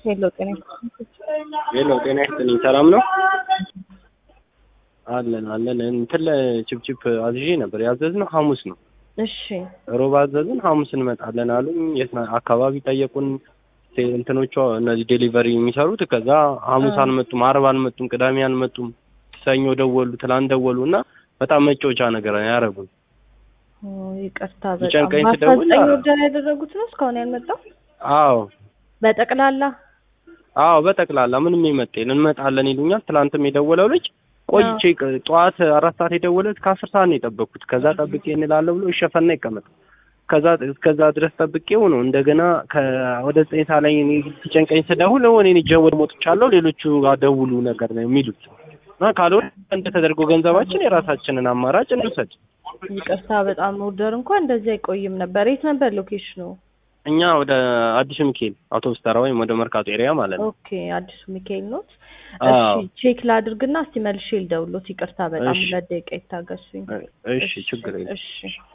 ሄሎ ጤና ሄሎ ጤና ይስጥልኝ። ሰላም ነው? አለን አለን። እንትን ለችፕችፕ አዝዤ ነበር። ያዘዝነው ሐሙስ ነው። እሺ ሮብ አዘዝን፣ ሐሙስ እንመጣለን አሉኝ። የት ና- አካባቢ ጠየቁን ቴ- እንትኖቿ እነዚህ ዴሊቨሪ የሚሰሩት። ከዛ ሐሙስ አልመጡም፣ አርብ አልመጡም፣ ቅዳሜ አልመጡም። ሰኞ ደወሉ፣ ትላንት ደወሉ እና በጣም መጫወቻ ነገር ነው ያደረጉን። ኦ፣ ይቅርታ በጣም ቢጨንቀኝ በአስራ ስደውል ዘጠኝ አ- ወርደር ያደረጉት ነው እስካሁን ያልመጣው አዎ በጠቅላላ አዎ በጠቅላላ ምንም የመጣ የለም። እንመጣለን ይሉኛል። ትላንትም የደወለው ልጅ ቆይቼ ቅ- ጠዋት አራት ሰዓት የደወለ ከአስር ሰዓት ነው የጠበቅኩት። ከዛ ጠብቄ እንላለሁ ብሎ ይሸፈና ይቀመጥ ከዛ እስከዛ ድረስ ጠብቄው ነው እንደገና ከ- ወደ ዘጠኝ ሰዓት ላይ እኔ ሲጨንቀኝ ስደውል እኔ እኔ ጀወድ ሞጥቻለሁ ሌሎቹ ጋር ደውሉ ነገር ነው የሚሉት እና ካልሆነ እንደተደርጎ ገንዘባችን የራሳችንን አማራጭ እንውሰድ። ይቅርታ በጣም ኦርደር እንኳን እንደዚህ አይቆይም ነበር የት ነበር ሎኬሽኑ እኛ ወደ አዲሱ ሚካኤል አውቶቡስ ተራ ወይም ወደ መርካቶ ኤሪያ ማለት ነው። ኦኬ አዲሱ ሚካኤል ኖት አዎ። እሺ ቼክ ላድርግና እስቲ መልሼ ልደውሎት ይቅርታ በጣም እሺ። ሁለት ደቂቃ ይታገሱኝ እሺ ችግር የለም። እሺ